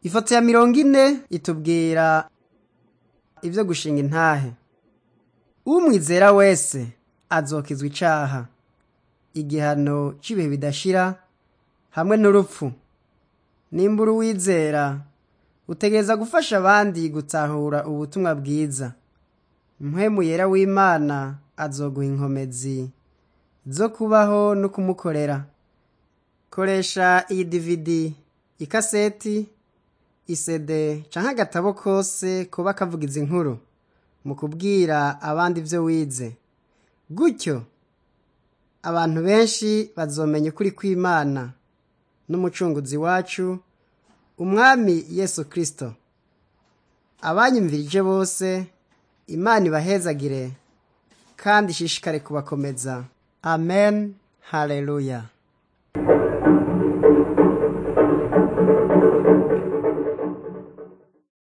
ifoto ya mirongo ine itubwira ibyo gushinga intahe umwizera wese azokizwa icaha igihano c'ibihe bidashira hamwe n'urupfu nimbura uwizera utegereza gufasha abandi gutahura ubutumwa bwiza mpwemu yera w'imana azoguha inkomezi zo kubaho no kumukorera koresha iyi dividi ikaseti isede canke agatabo kose kuba kavuga izi nkuru mu kubwira abandi ivyo wize gutyo abantu benshi bazomenya ukuri kw'imana n'umucunguzi wacu umwami yesu kristo abanyumvirije bose imana ibahezagire kandi ishishikare kubakomeza amen haleluya